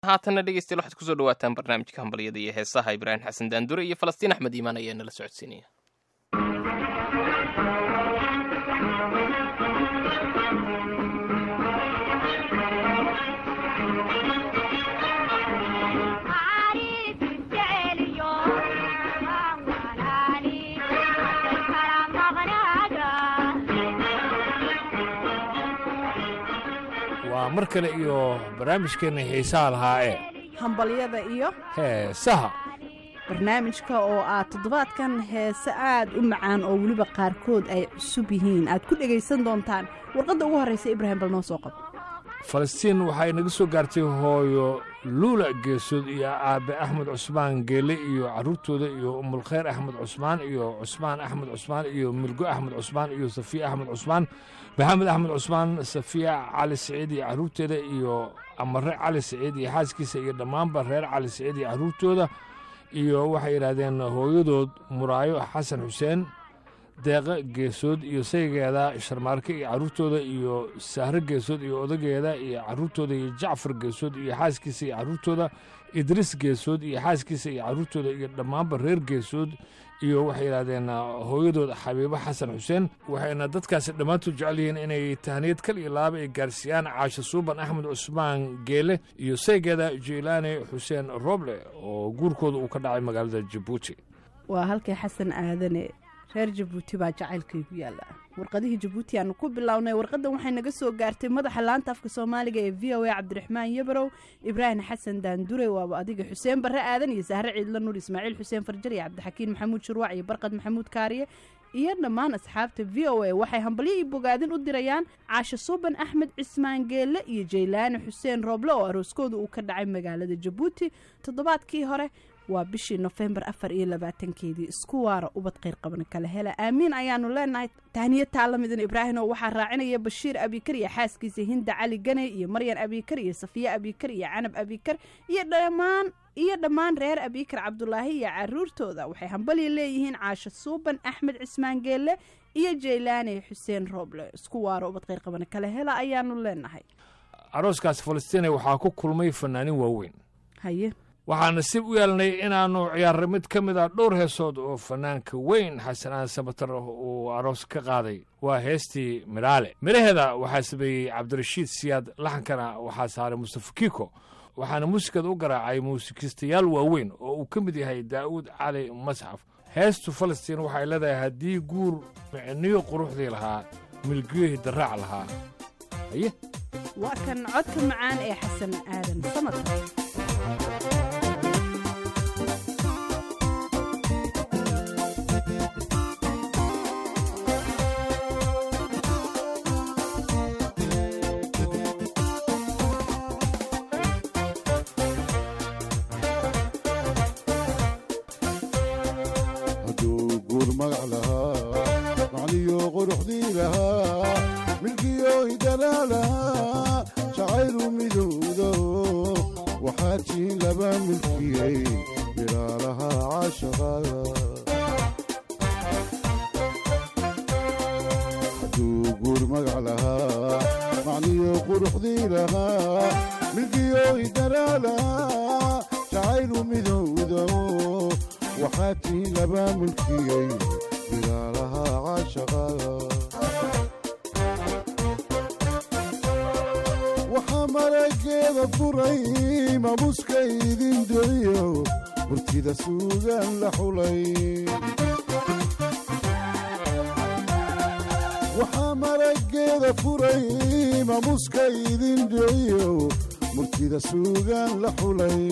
haatanna dhegeystayaal waxaad kusoo dhawaataan barnaamijka hambalyada iyo heesaha ibraahim xasan daandure iyo falastiin axmed iimaan ayaa nala socodsiinaya waa mar kale iyo barnaamijkeenna xiisaha lahaa ee hambalyada iyo heesaha barnaamijka oo aad toddobaadkan heese aad u macaan oo weliba qaarkood ay cusub yihiin aad ku dhegaysan doontaan warqadda ugu horraysa ibraahim bal noo soo qabo falastiin waxaa inaga soo gaartay hooyo luula geesood iyo aabbe axmed cusmaan geele iyo carruurtooda iyo umulkhayr axmed cusmaan iyo cusmaan axmed cusmaan iyo milgo axmed cusmaan iyo safiya axmed cusmaan maxamed axmed cusmaan safiya cali siciid iyo carruurteeda iyo amare cali siciid iyo xaaskiisa iyo dhammaanba reer cali siciid iyo carruurtooda iyo waxay yidhaahdeen hooyadood muraayo xasan xuseen deeqa geesood iyo saygeeda sharmaarke iyo carruurtooda iyo sahre geesood iyo odageeda iyo carruurtooda iyo jacfar geesood iyo xaaskiisa iyo carruurtooda idriis geesood iyo xaaskiisa iyo carruurtooda iyo dhammaanba reer geesood iyo waxay yidhahdeen hooyadood xabiibo xasan xuseen waxayna dadkaasi dhammaantood jecel yihiin inay tahniyad kal iyo laaba ay gaarsiiyaan caasho suuban axmed cusmaan geele iyo saygeeda jeylaane xuseen roble oo guurkooda uu ka dhacay magaalada jabuuti waa halkay xasan aadane reer jabuuti baa jacaylkaygu yaalla warqadihii jabuuti aanu ku bilownay warqaddan waxay naga soo gaartay madaxa laanta afka soomaaliga ee v o a cabdiraxmaan yabarow ibraahim xasan daandure waaba adiga xuseen barre aadan iyo sahre ciidla nuur ismaaciil xuseen farjar iyo cabdixakiin maxamuud shurwac iyo barqad maxamuud kaariye iyo dhammaan asxaabta v o a waxay hambalyo iyo bogaadin u dirayaan caasho suuban axmed cismaan geelle iyo jaylaane xuseen rooble oo arooskooda uu ka dhacay magaalada jabuuti toddobaadkii hore waa bishii nofembar afar iyo labaatankeedii isku waara ubad kheyr qaban kala hela aamiin ayaanu leenahay tahniya taalamidan ibraahim oo waxaa raacinaya bashiir abikar iyo xaaskiisa hinda cali ganey iyo maryan abikar iyo safiya abikar iyo canab abikar iyo dhammaan iyo dhammaan reer abikar cabdulaahi iyo caruurtooda waxay hambalya leeyihiin caasho suuban axmed cismaan geelle iyo jaylaane xuseen rooble isku waara ubad kheyr qaban kala hela ayaanu leenahay arooskaas falastiine waxaa ku kulmay fannaanin waaweyn haye waxaa nasiib u yeelnay inaannu ciyaarray mid ka mid a dhowr heesood oo fannaanka weyn xasanaan sabatar uu aroos ka qaaday waa heestii midhaale midhaheeda waxaa sameeyey cabdirashiid siyaad laxankana waxaa saaray mustafa kiiko waxaana muusikada u garaacay muusikistayaal waaweyn oo uu ka mid yahay daa'uud cali masxaf heestu falastiin waxay leedahay haddii guur micniyo quruxdii lahaa milgiyohii daraac lahaa haye waa kan codka macaan ee xasan aadan samad waxaa marageeda furay mamuska idin dhiciyo murtida suugaan la xulay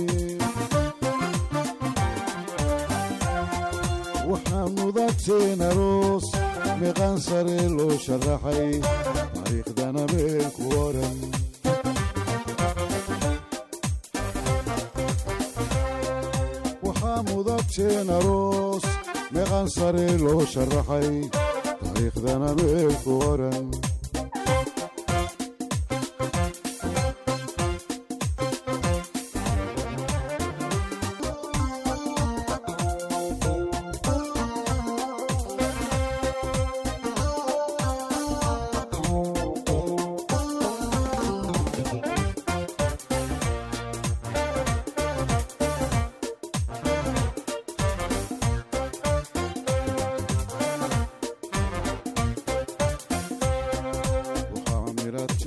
waxaa mudateen aroos meeqaan sare loo sharaxay taariikhdana meel ku oran waxaa mudateen aroos meeqaan sare loo sharaxay taariikhdana meel ku oran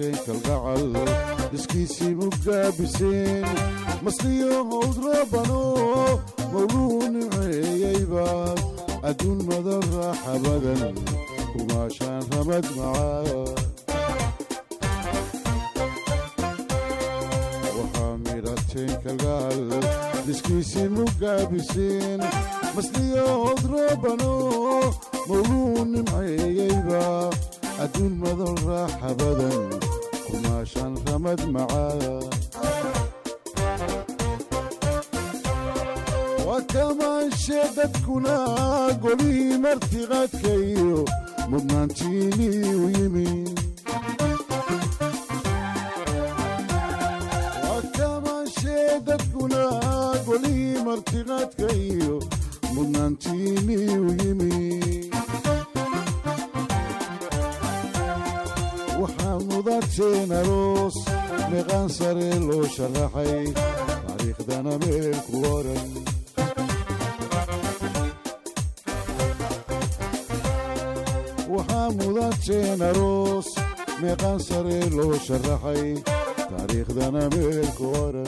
mudateen kalgacal iskiisii mugaabiseen masliyo howd roobano mawluu nimceeyeyba adduun madan raaxa badan kumaashaan ramad macaa waxaa midhateen kalgacal iskiisii mugaabiseen masliyo howd roobano mawluu nimceeyeyba adduun madan raaxa badan kumaashaan ramad macaa waa kamaanshe dadkuna golihii martiqaadkayo mudnaantiinii u yimi waa kamaanshe dadkuna golihii martiqaadkayo mudnaantiinii u yimi waxaa mudateen aroos meeqaan sare loo sharaxay taariikhdana meel ku oran waxaa mudateen aroos meeqaan sare loo sharaxay taariikhdana meel ku oran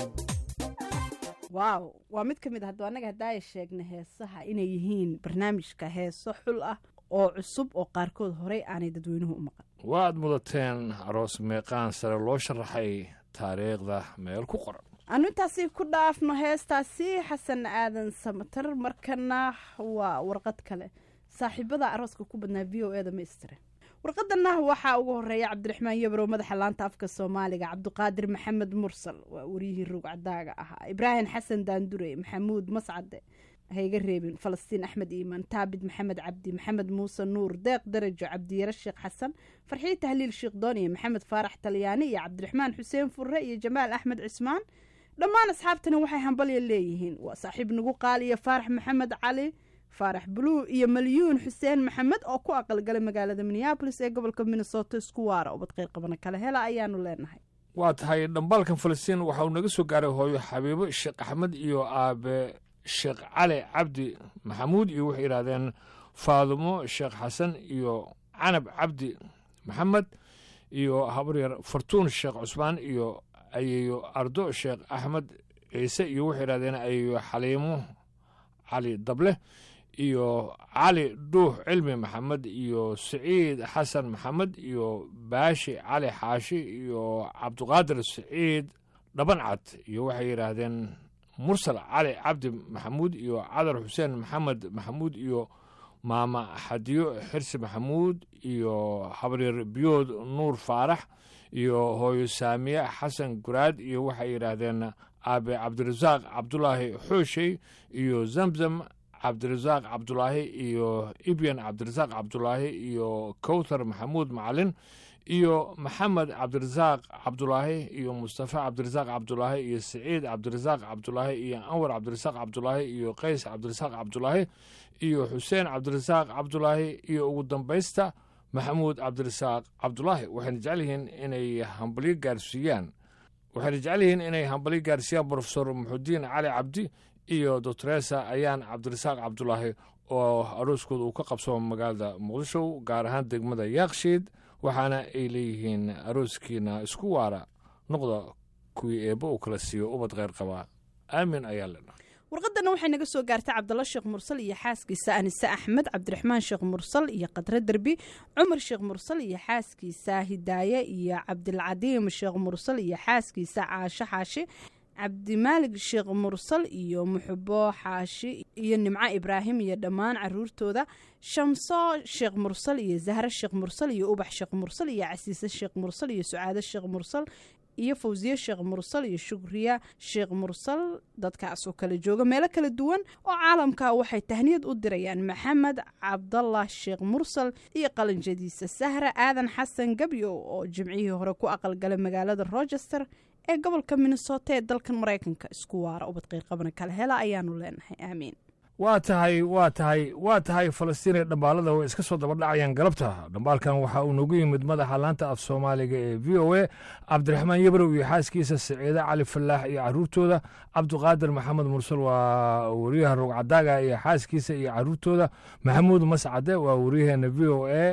waaw waa mid ka mid ah hadduu annaga haddaaya sheegna heesaha inay yihiin barnaamijka heeso xul ah oo cusub oo qaarkood horey aanay dadweynuhu u maqan waad mudateen aroos meeqaan sare loo sharaxay taariikhda meel ku qoran anu intaasi ku dhaafno heestaasi xasan aadan samatar markana waa warqad kale saaxiibada arooska ku badnaa v o e da maistire warqadana waxaa ugu horeeya cabdiraxmaan yabrow madaxa laanta afka soomaaliga cabdiqaadir maxamed mursal waa wariyihii rugcadaaga ahaa ibraahim xasan daandure maxamuud mascade hayga reebin falastiin axmed iimaan taabid maxamed cabdi maxamed muuse nuur deeq darajo cabdiyare sheekh xasan farxiyo tahliil sheekh dooniye maxamed faarax talyaani iyo cabdiraxmaan xuseen furre iyo jamaal axmed cismaan dhammaan asxaabtani waxay hambalya leeyihiin waa saaxiib nagu qaaliya faarax maxamed cali faarax buluu iyo malyuun xuseen maxamed oo ku aqalgalay magaalada minneabolis ee gobolka minnesota isku waara ubad qeyr qabana kala hela ayaanu leenahay waa tahay dhambaalkan falastiin waxa uu naga soo gaaray hooyo xabiibo sheekh axmed iyo aabe sheekh cali cabdi maxamuud iyo waxay yidhahdeen faadumo sheekh xasan iyo canab cabdi maxamed iyo habaryar fartuun sheekh cusmaan iyo ayeeyo ardo sheekh axmed ciise iyo waxay yidhahdeen ayeeyo xaliimo cali dable iyo cali dhuux cilmi maxamed iyo siciid xasan maxamed iyo baashi cali xaashi iyo cabdiqaadir siciid dhabancad iyo waxay yidhaahdeen mursal cali cabdi maxamuud iyo cadar xuseen maxamed maxamuud iyo maama xadiyo xirsi maxamuud iyo habaryar biyood nuur faarax iyo hooyo saamiye xasan guraad iyo waxay yidhaahdeen aabe cabdirasaaq cabdulaahi xooshey iyo zamzam cabdirasaaq cabdulaahi iyo ibyan cabdirasaaq cabdulaahi iyo kowthar maxamuud macalin iyo maxamed cabdirasaaq cabdulaahi iyo mustafa cabdirasaaq cabdulaahi iyo siciid cabdirasaaq cabdulaahi iyo anwar cabdirasaaq cabdulaahi iyo qays cabdirasaaq cabdulaahi iyo xuseen cabdirasaaq cabdulaahi iyo ugu dambaysta maxamuud cabdirasaaq cabdulaahi waxayna jecel yihiin inay hambalyo gaarsiiyaan waxayna jecel yihiin inay hambalyo gaarsiiyaan brofesor muxudiin cali cabdi iyo doctoresa ayaan cabdirasaaq cabdulaahi oo arooskooda uu ka qabsamo magaalada muqdisho gaar ahaan degmada yaakshiid waxaana ay leeyihiin arooskiina isku waara noqda kuwii eebbo uu kala siiyo ubad kheyr qabaa aamin ayaa lena warqadana waxay naga soo gaartay cabdalla sheekh mursal iyo xaaskiisa anise axmed cabdiraxmaan sheekh mursal iyo qadre derbi cumar sheekh mursal iyo xaaskiisa hidaaye iyo cabdilcadiim sheekh mursal iyo xaaskiisa caasho xaashi cabdimaalig sheekh mursal iyo muxubo xaashi iyo nimco ibraahim iyo dhammaan caruurtooda shamso sheekh mursal iyo zahre sheekh mursal iyo ubax sheekh mursal iyo casiise sheekh mursal iyo sucaado sheekh mursal iyo fawsiye sheekh mursal iyo shukriya sheekh mursal dadkaas oo kala jooga meelo kala duwan oo caalamka waxay tahniyad u dirayaan maxamed cabdallah sheekh mursal iyo qalanjadiisa sahra aadan xasan gabyo oo jimcihii hore ku aqalgalay magaalada rochester ee gobolka minnesota ee dalkan maraykanka isku waara ubad qeyrqabana kala hela ayaanu leenahay aamiin waa tahay waa tahay waa tahay falastiin ee dhambaalada way iska soo daba dhacayaan galabta dhambaalkan waxaa uu nagu yimid madaxa laanta af soomaaliga ee v o a cabdiraxmaan yabrow iyo xaaskiisa siciide cali falaax iyo caruurtooda cabdiqaadir maxamed mursal waa wariyaha rogcadaaga iyo xaaskiisa iyo caruurtooda maxamuud mascade waa wariyaheena v o a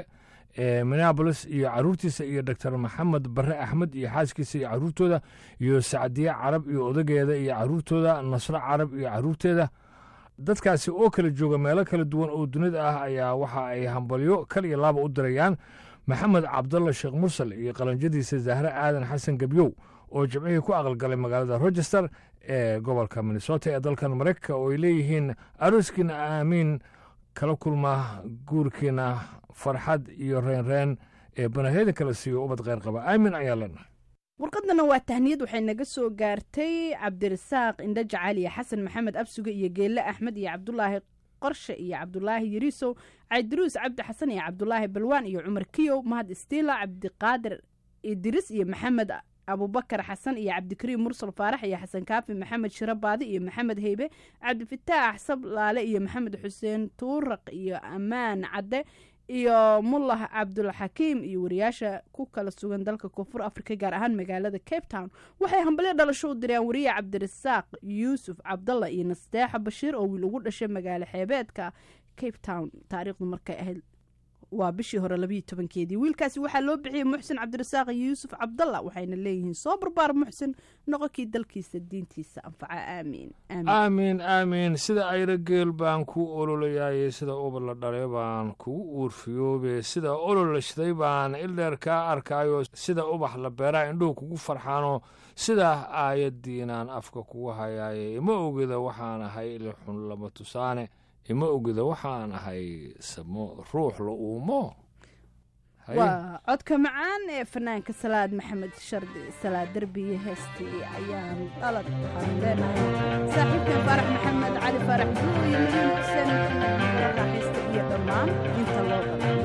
ee minneabolis iyo caruurtiisa iyo doctor maxamed barre axmed iyo xaaskiisa iyo caruurtooda iyo sacdiye carab iyo odageeda iyo caruurtooda nasro carab iyo caruurteeda dadkaasi oo kala jooga meelo kala duwan oo dunida ah ayaa waxa ay hambalyo kal iyo laaba u dirayaan maxamed cabdalla sheekh mursal iyo qalanjadiisa zahre aadan xasan gebyow oo jimcihii ku aqalgalay magaalada rochester ee gobolka minnesota ee dalkan maraykanka oo ay leeyihiin arooskiina aamiin kala kulma guurkiina farxad iyo reenreen ee banahyada kala siiyo ubad kheyr qaba aamin ayaa leenahay warqadana waa tahniyad waxay naga soo gaartay cabdirasaaq indho jacaal iyo xasan maxamed absuge iyo geelle axmed iyo cabdulaahi qorshe iyo cabdulaahi yariisow caydiruus cabdi xasan iyo cabdulaahi balwaan iyo cumar kiyow mahad istiila cabdiqaadir idris iyo maxamed abubakar xasan iyo cabdikariim mursal faarax iyo xasan kaafi maxamed shiro baadi iyo maxamed heybe cabdifataax sablaale iyo maxamed xuseen tuuraq iyo ammaan cadde iyo mullah cabdulxakiim iyo wariyaasha ku kala sugan dalka koonfur afrika gaar ahaan magaalada cape town waxay hambalyo dhalasho u direen wariye cabdirasaaq yuusuf cabdalla iyo nasteexa bashiir oo wiil ugu dhashay magaalo xeebeedka cape town taariikhdu markay ahayd waa bishii hore labayo tobankeedii wiilkaasi waxaa loo bixiyey muxsin cabdirasaaq yuusuf cabdalla waxayna leeyihiin soo barbaar muxsin noqonkii dalkiisa diintiisa anfaca aamiin aamiin aamiin sida ayra geel baan kuu ololayaayey sida ubad la dhalay baan kugu uurfiyoobe sida olol la shiday baan ildheer kaa arkaayo sida ubax la beeraa indhuhu kugu farxaano sidaa aayaddiinaan afka kugu hayaaye ima ogeda waxaan ahay ilixun lama tusaane ima ogeda waxaan ahay samo ruux la uumo waa codka macaan ee fanaanka salaad maxamed shardi salaad derbiye heestii ayaan dhalad waxaanu leenahay saaxiibkan faarax maxamed cali faarax duo iyo mariin xuseen raaxaysta iyo dhammaan inta loo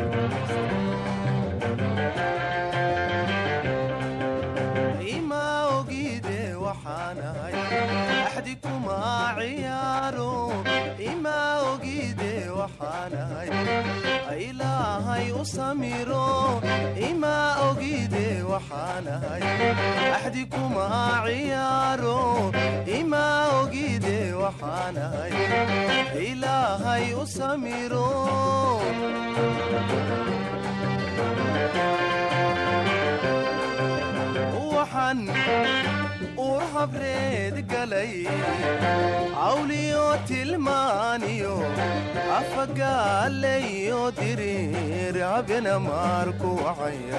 ima ogide waxaanahay axdi kuma ciyaaro ima ogide waxaanahay ilaahay u samiro ima ogide waxaanahay axdi kuma ciyaaro ima ogide waxaanahay ilaahay u samiro waxaan uur habreed galay cawliyo tilmaaniyo afagaalayo diriir habena maarku wacaya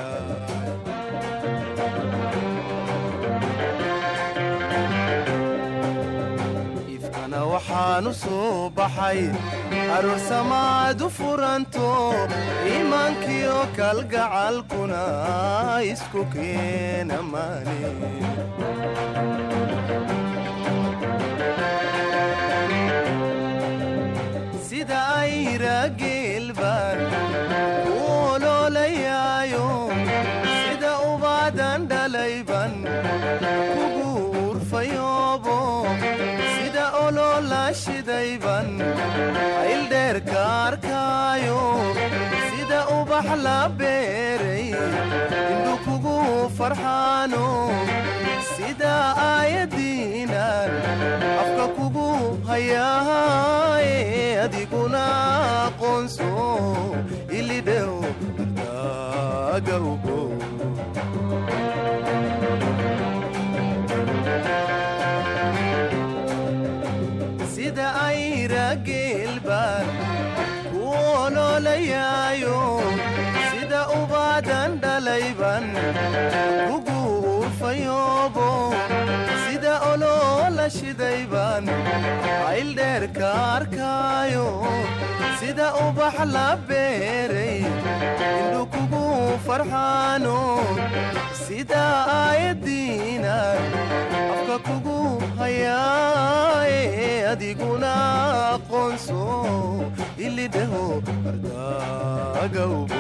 ifkana waxaanu soo baxay aroosamaad u furanto iimaankiyo kalgacalkuna isku keena maani sida ayra geelbaan u oloolayaayo sida ubaadan dhalayban kugu urfayoobo sida oloola shidayban ayldheerka arkaayo sida ubax la beeray indhu kugu farxaano sida aayadiinan afka kugu hayaaye adiguna aqoonso ilidhew daagawgo sida ayra geelbaan ku oloolayaayo sida ubaadan dhalayban kugu urfayoobo sida oloola shidayban ayldheerka arkaayo sida ubax la beeray indhu kugu farxaano sida aayadiinan afka kugu hayaaye adiguna aqoonso ilidheho ardagawbo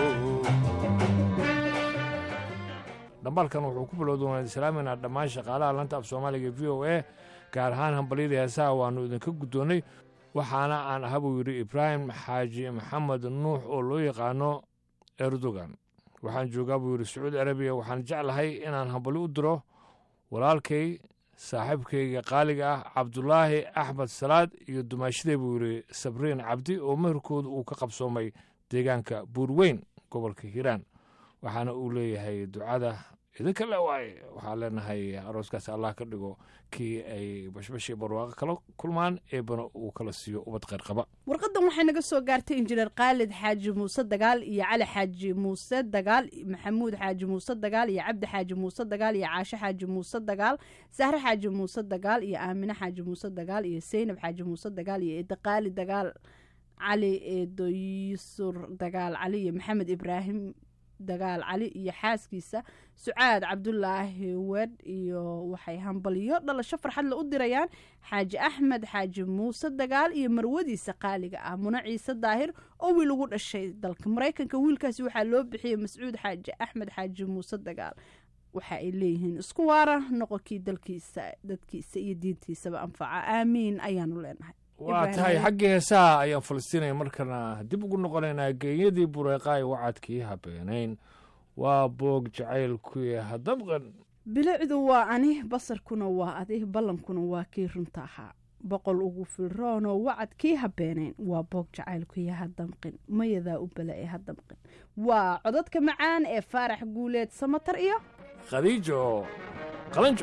dhambaalkan wuxuu ku bilowda islaaminaa dhammaan shaqaalaha lanta af soomaaliga v o a gaar ahaan hambalyada heesaha waannu idinka guddoonnay waxaana aan aha buu yidhi ibraahim xaaji maxamed nuux oo loo yaqaano erdogan waxaan joogaa buu yidhi sacuudi arabiya waxaan jeclahay inaan hambalyo u diro walaalkay saaxiibkayga qaaliga ah cabdulaahi axmed salaad iyo dumaashiday buu yidhi sabriin cabdi oo meherkooda uu ka qabsoomay deegaanka buurweyn gobolka hiiraan waxaana uu leeyahay ducada idinka le waaye waxaan leenahay arooskaasi allah ka dhigo kii ay bashbash iyo barwaaqo kala kulmaan eebana uu kala siiyo ubad kheyr qaba warqadan waxay naga soo gaartay injineer khaalid xaaji muuse dagaal iyo cali xaaji muuse dagaal maxamuud xaaji muuse dagaal iyo cabdi xaaji muuse dagaal iyo caasho xaaji muuse dagaal sahre xaaji muuse dagaal iyo aamine xaaji muuse dagaal iyo seynab xaaji muuse dagaal iyo eedaqaali dagaal cali eedoysur dagaal cali iyo maxamed ibraahim dagaal cali iyo xaaskiisa sucaad cabdulaahi wedh iyo waxay hambaliyo dhalasho farxadle u dirayaan xaaji axmed xaaji muuse dagaal iyo marwadiisa qaaliga ah muna ciise daahir oo wiil ugu dhashay dalka maraykanka wiilkaasi waxaa loo bixiyey mascuud xaaji axmed xaaji muuse dagaal waxa ay leeyihiin isku waara noqonkii dalkiisa dadkiisa iyo diintiisaba anfaca aamiin ayaanu leenahay waa Ibrahim tahay Haye. xaggii heesaha ayaan falastiinaya markana dib ugu noqonaynaa geeyadii bureeqaay wacadkii habeenayn waa boog jacaylkuy hadabqan bilicdu waa ani basarkuna waa adi ballankuna waa kii runta ahaa boqol ugu filroonoo wacad kii habeenayn waa boog jacaylkuya hadamqin mayadaa u bala ee hadamqin waa codadka macaan ee faarax guuleed samatar iyo khadiijo qalanjo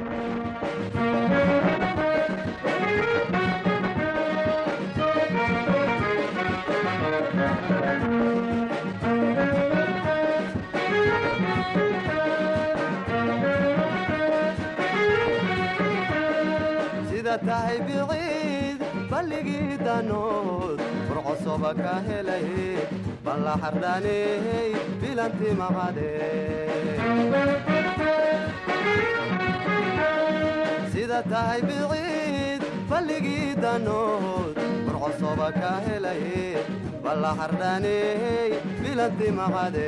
sida tahay biciid balligii danood furcosoba ka helay balla xardhaney bilanti maqade sida tahay biciid balligii danood furcosoba ka helay balla xardhaney bilanti maqade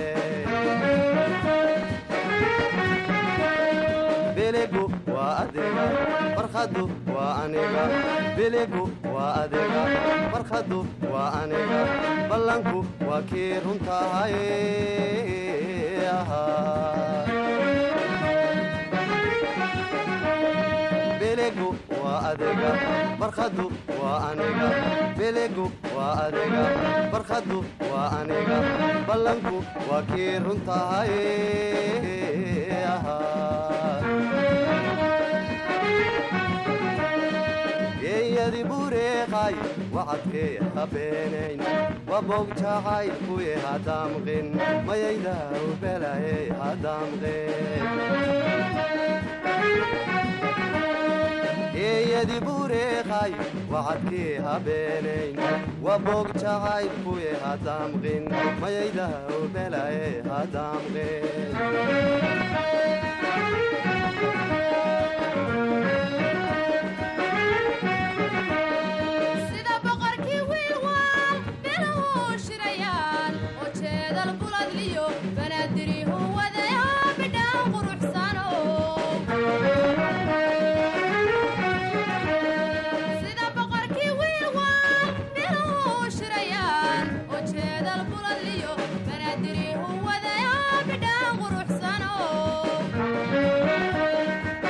biligu waa adiga farkhadu waa aniga biligu waa adiga farkhadu waa aniga ballanku waa kii runtahay biligu waa adiga farkhadu waa aniga biligu waa adiga farkhadu waa aniga ballanku waa kii runtahay geeyadi bureeqay wacadkee habeenayn wabog jacay kuye hadamqin mayaydaw belaye hadamqin geeyadi bureeqay wacadkee habeenayn wabog jacay kuye hadamqin mayaydaw belaye hadamqin sida boqorkii wiilwaal beluhu shirayaan oo jeedal buladliyo banaadirihu wadayo bidhaan quruxsano sida boqorkii wiilwaal beluhu shirayaan oo jeedal buladliyo banaadirihu wadayo bidhaan quruxsano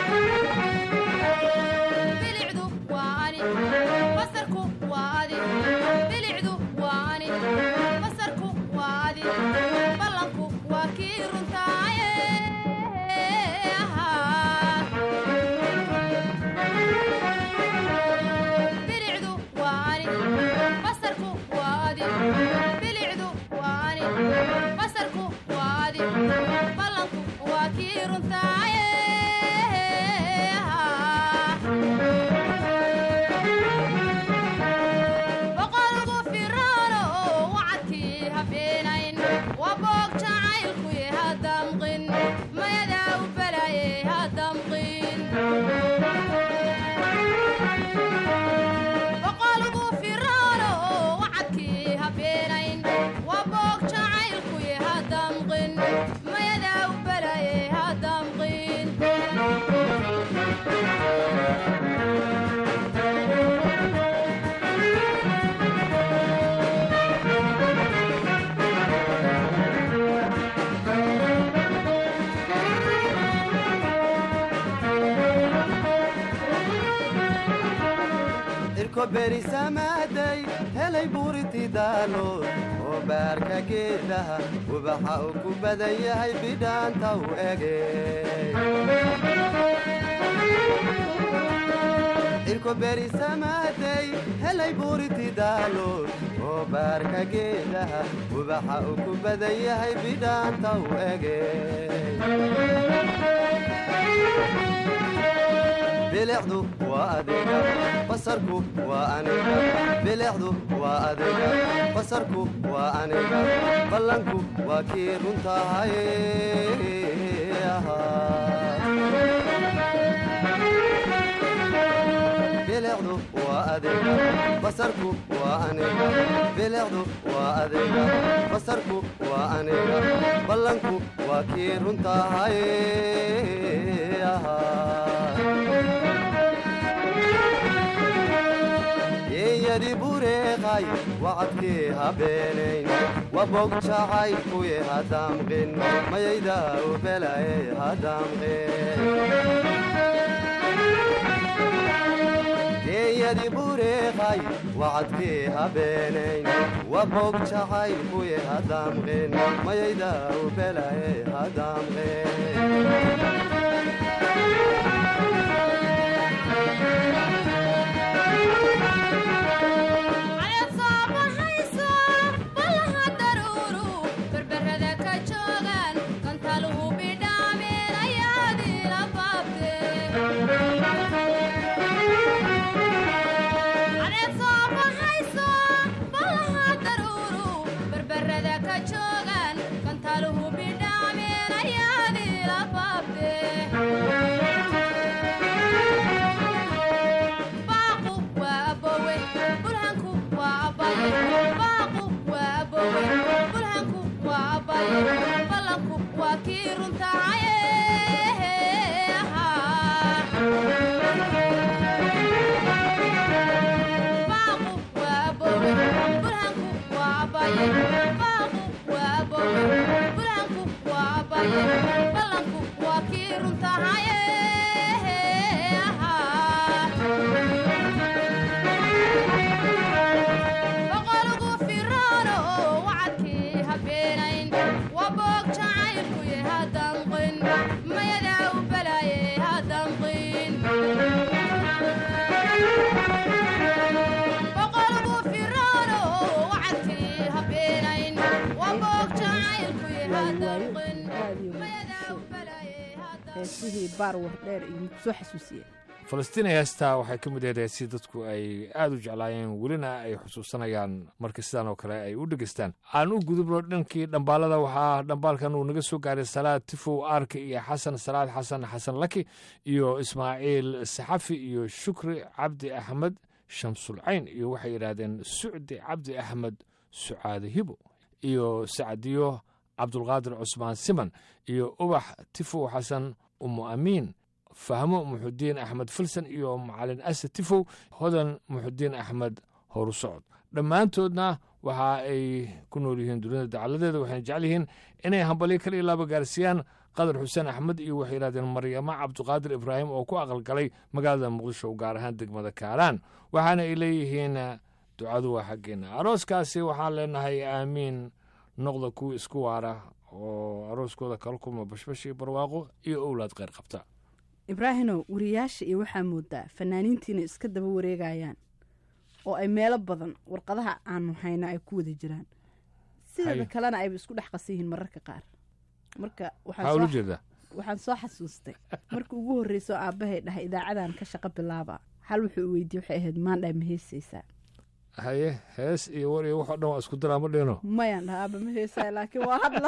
cirko berisamaaday helay buuritidaalood oo baarka geedaha ubaxa uu ku badan yahay bidhaanta u ege cirko berisamaaday helay buuritidaalood oo baarka geedaha ubaxa uu ku badan yahay bidhaanta u ege bilicdu waa adiga basarku waa aniga bilicdu waa adiga basarku waa aniga ballanku waa kii runtahay bilicdu waa adiga basarku waa aniga bilicdu waa adiga basarku waa aniga ballanku waa kii runtahay yeeyadi bureeqay wacadkii habeenayn wabog jacaylkuye hadamqin mayayda u belaye hadamqin geeyadi bureeqay wacadkii habeenayn wabog jacaylkuye hadamqin mayayda u belaye hadamqin caleed soo baxayso ballaha daruuru berberada ka joogaan kantaluhu bidhaameen ayaadiila baabtee caleed soo baxayso ballaha daruuru berberada ka joogaan kantaluhu bidhaameen ayaadiila baabtee baaqu waa abowe bulhanku waa abaye baaqu waa abowe bulhanku waa abaye ballanku waa kii runtahaye baaqu waa abowe bulhanku waa abaye baaqu waa abowe bulhanku waa abaye ballanku waa kii runtahaye boqolgu firaano wacadkii habeenayn waa boog jacaylkuye hadanqin mayadaa u balaaye hadanqin boqolgu firaano wacadkii habeenayn waa boog jacaylkuye hadanqin mayadaa u balaaye hadanqin heesihii baar wardheer iyo mid soo xasuusiye falastiin heestaa waxay ka mid ahayd heesii dadku ay aada u jeclaayeen welina ay xusuusanayaan marka sidaan oo kale ay u dhegeystaan aan u gudubno dhankii dhambaalada waxaa dhambaalkan uu naga soo gaaray salaad tifow aarka iyo xasan salaad xasan xasan laki iyo ismaaciil saxafi iyo shukri cabdi axmed shamsulcayn iyo waxay yidhaahdeen sucdi cabdi axmed sucaade hibo iyo sacdiyo cabdulqaadir cusmaan siman iyo ubax tifow xasan umu amiin fahmo muxudiin axmed filsan iyo macalin ase tifow hodan muxudiin axmed horusocod dhammaantoodna waxa ay ku nool yihiin dunida dacaladeeda waxayna jecel yihiin inay hambalyo kal iyo laaba gaarsiiyaan qadar xuseen axmed iyo waxay yidhahdeen maryamo cabdiqaadir ibraahim oo ku aqalgalay magaalada muqdisho gaar ahaan degmada kaalaan waxaana ay leeyihiin ducadu waa xaggeena arooskaasi waxaan leenahay aamiin noqda kuwa isku waara oo arooskooda kala kulma bashbash iyo barwaaqo iyo owlaad kheyr qabta ibraahinow wariyaasha iyo waxaa moodaa fanaaniintiina iska daba wareegayaan oo ay meelo badan warqadaha aanu hayno ay ku wada jiraan sideeda Haye. kalena ayba isku dhex qasan yihiin mararka qaar marka waxaan maxaa ula soo- jeedaa waxaan soo xasuustay markii ugu horreyso aabbahay dhahay idaacadan ka shaqo bilaaba hal wuxuu weydiye waxay ahayd maandhaa ma heesaysaa haye hees iyo war iyo waxoo dhan waa isku daraa ma dhino mayaan dhaha aaba ma heesaay laakiin waa hadla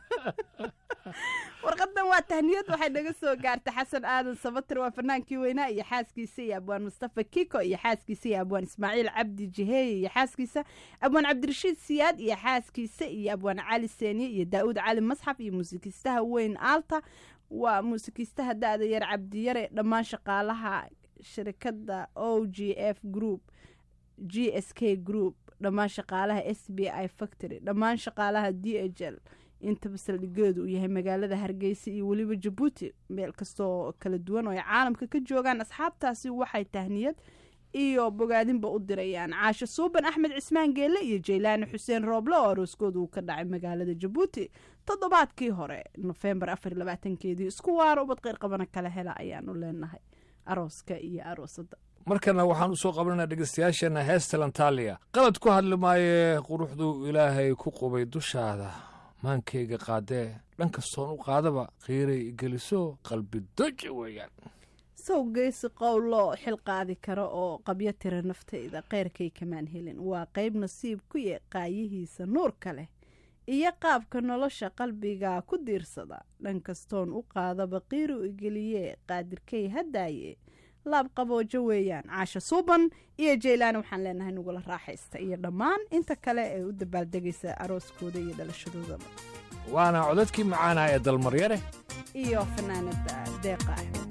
warqadan waa tahniyad waxay naga soo gaartay xasan aadan sabatir waa fanaankii weynaa iyo xaaskiisa iyo abwaan mustafa kiko iyo xaaskiisa iyo abwaan ismaaciil cabdi jiheeye iyo xaaskiisa abwaan cabdirashiid siyaad iyo xaaskiisa iyo abwaan cali seeniye iyo daa'uud cali masxaf iyo muusikiistaha weyn aalta waa muusikiistaha da-da yar cabdiyare dhammaan shaqaalaha shirkadda o g f group g s k group dhammaan shaqaalaha s b i factory dhammaan shaqaalaha d h l intaba saldhigeedu uu yahay magaalada hargeysa iyo weliba jabuuti meel kastoo kala duwan oo ay caalamka ka joogaan asxaabtaasi waxay tahniyad iyo bogaadinba u dirayaan caasho suuban axmed cismaan geelle iyo jaylaani xuseen rooble oo arooskooda uu ka dhacay magaalada jabuuti toddobaadkii hore nofembar afar iyo labaatankeedii isku waaro ubad qeyr qabana kala hela ayaanu leenahay arooska iyo aroosada markana waxaan u soo qabananaa dhegeystayaasheenna heesta lantaaliya qalad ku hadli maayee quruxduu ilaahay ku qubay dushaada maankayga qaadee dhan kastoon u qaadaba qiiray geliso qalbi doja weeyaan sow geesi qowlo xil qaadi kara oo qabyo tira naftayda keyrkay kamaan helin waa qayb nasiib ku ye qaayihiisa nuurka leh iyo qaabka nolosha qalbiga ku diirsada dhan kastoon u qaadaba qiiru igeliye qaadirkay haddaaye laab qaboojo weeyaan caasha suuban iyo jaylaani waxaan leenahay nugula raaxaysta iyo dhammaan inta kale ee u dabaaldegaysa arooskooda iyo dhalashadoodaba waana codadkii macaana ee dalmaryare iyo fanaanada deeqa axmed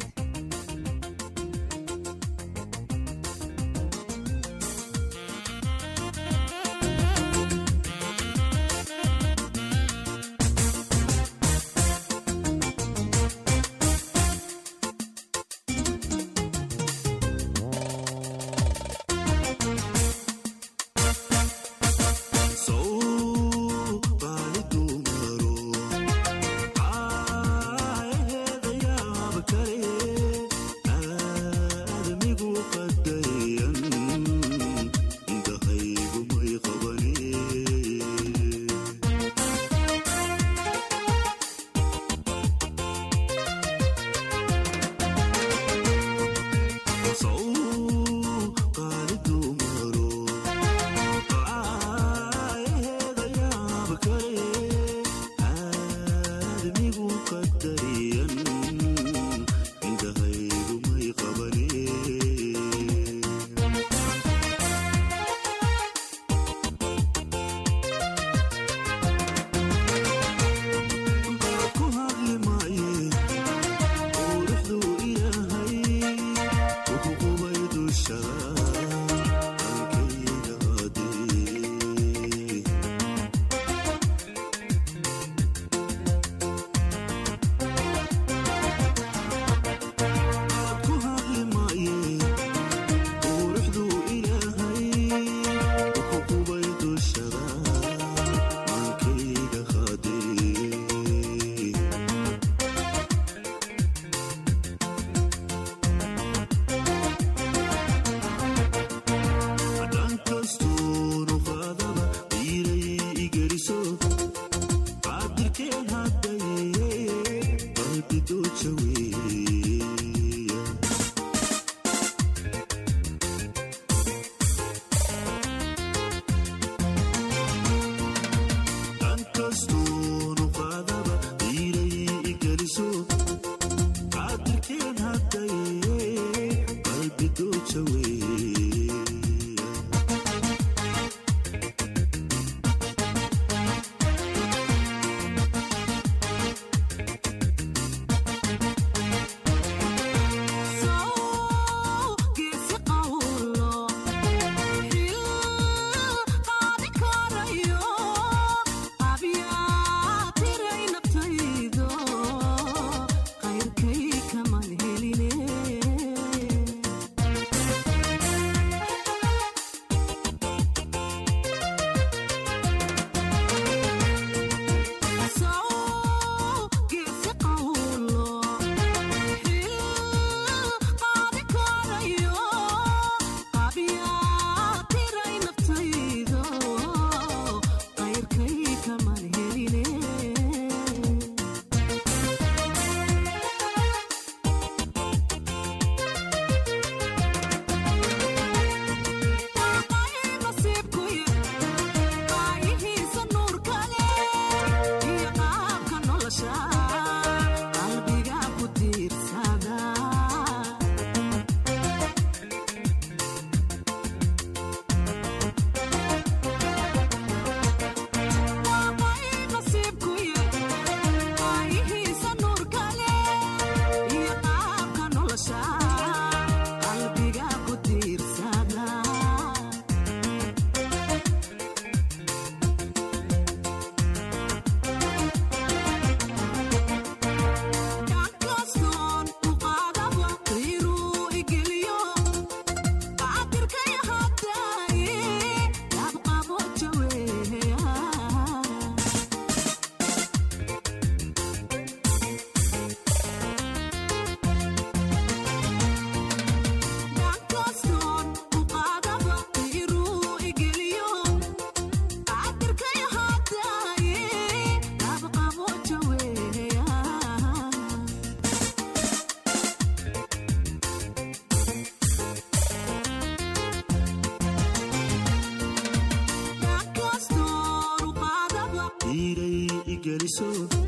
geliso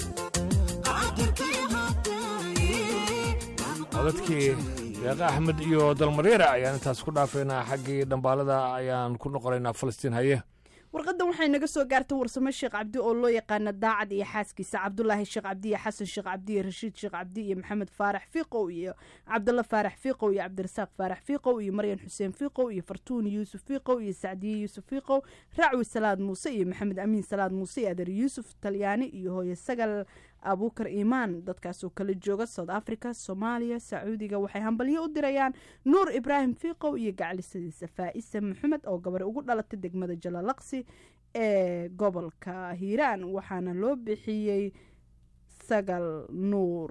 codadkii deeqa axmed iyo dalmareera ayaan intaas ku dhaafaynaa xaggii dhambaalada ayaan ku noqonaynaa falastiin haye warqadan waxay naga soo gaartay warsamo sheekh cabdi oo loo yaqaana daacad iyo xaaskiisa cabdulaahi sheekh cabdi iyo xasan sheekh cabdi iyo rashiid sheekh cabdi iyo maxamed faarax fiiqow iyo cabdalla faarax fiiqow iyo cabdirasaaq faarax fiiqow iyo maryan xuseen fiiqow iyo fartuun yuusuf fiiqow iyo sacdiye yuusuf fiiqow racwi salaad muuse iyo maxamed amiin salaad muuse iyo adeer yuusuf talyaani iyo hooye sagal abuukar iimaan dadkaasoo kala jooga south africa soomaaliya sacuudiga waxay hambalyo u dirayaan nuur ibraahim fiiqow iyo gaclisadiisa faa'isa maxamed oo gabar ugu dhalatay degmada jalalaqsi ee gobolka hiiraan waxaana loo bixiyey sagal nuur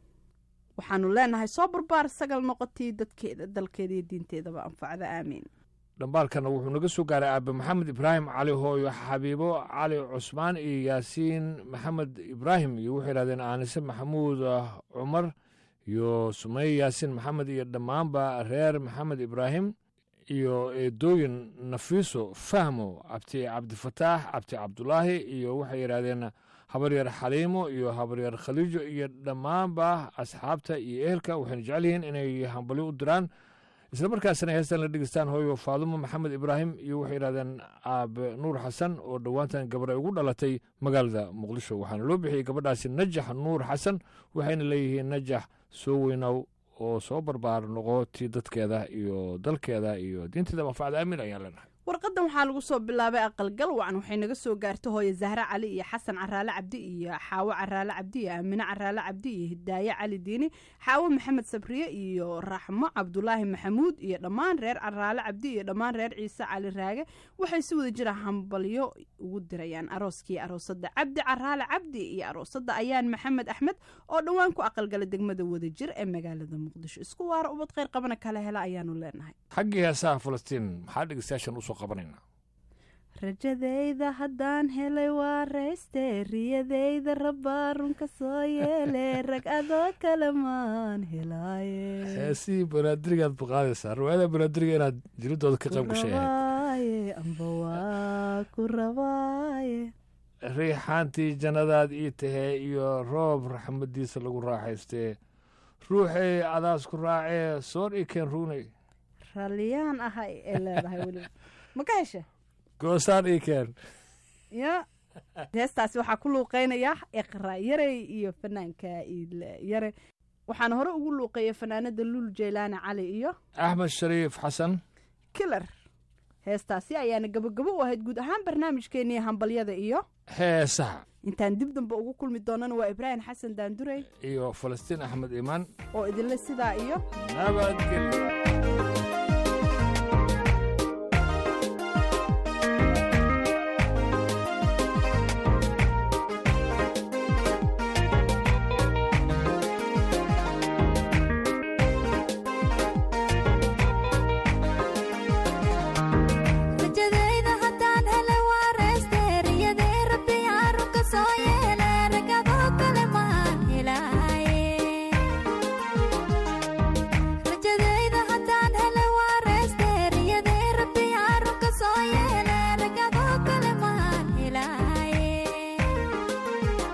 waxaanu leenahay soo barbaar sagal noqotii dadkeeda dalkeeda iyo diinteedaba anfacda aamiin dhambaalkana wuxuu naga soo gaaray aabe maxamed ibraahim cali hooyo xabiibo cali cusmaan iyo yaasiin maxamed ibraahim iyo wuxuu yidhahdeen aanise maxamuud cumar iyo sumeye yaasiin maxamed iyo dhammaanba reer maxamed ibraahim iyo eedooyin nafiiso fahmo cabdi cabdifataax cabdi cabdulaahi iyo waxay yidhahdeen habaryar xaliimo iyo habaryar khaliijo iyo dhammaanba asxaabta iyo ehelka waxayna jecel yihiin inay hambalyo u diraan isla markaasna heestan la dhegeystaan hooyo faadumo maxamed ibraahim iyo waxay yidhahdeen aabe nuur xasan oo dhowaantan gabar ay ugu dhalatay magaalada muqdisho waxaana loo bixiyey gabadhaasi najax nuur xasan waxayna leeyihiin najax soo weynow oo soo barbaar noqo tii dadkeeda iyo dalkeeda iyo diinteeda manfacda aamin ayaan leenahay warqadan waxaa lagu soo bilaabay aqalgal wacan waxay naga soo gaartay hooye zahre cali iyo xasan caraale cabdi iyo xaawo caraale cabdi iyo aamine caraale cabdi iyo hidaaye cali diini xaawo maxamed sabriye iyo raxmo cabdulaahi maxamuud iyo dhammaan reer caraale cabdi iyo dhammaan reer ciise cali raage waxay si wada jira hambalyo ugu dirayaan arooskii aroosada cabdi caraale cabdi iyo aroosada ayaan maxamed axmed oo dhowaan ku aqalgala degmada wadajir ee magaalada muqdisho isku waara ubad kheyr qabana kala hela ayaanu leenahay xaggii heesaha falastiin maxaa dhegeystayaashan usoo qabanayna rajadayda haddaan helay waa rayste riyadayda rabbaa runka soo yeele rag adoo kale maan helaaye heesihii banaadirigaad baqaadaysaa riwaayada banaadiriga inaad jiridooda ka qayb gashay ahayd rabaaye amba waa ku rabaaye riixaantii jannadaad ii tahee iyo roob raxmadiisa lagu raaxaystee ruuxay adaas ku raacee soor ii keen ruunay ralliyaan ahay ee leedahay weliba ma ka hesha goosaan ii keen ya heestaasi waxaa ku luuqeynaya iqra yarey iyo fanaanka iile yare waxaana hore ugu luuqeeya fanaanada lul jeylaani cali iyo axmed shariif xasan kilar heestaasi ayaana gabogabo u ahayd guud ahaan barnaamijkeenii hambalyada iyo heesaha intaan dib dambe ugu kulmi doonana waa ibraahim xasan daandurey iyo falastiin axmed iimaan oo idinle sidaa iyo nabadgelyo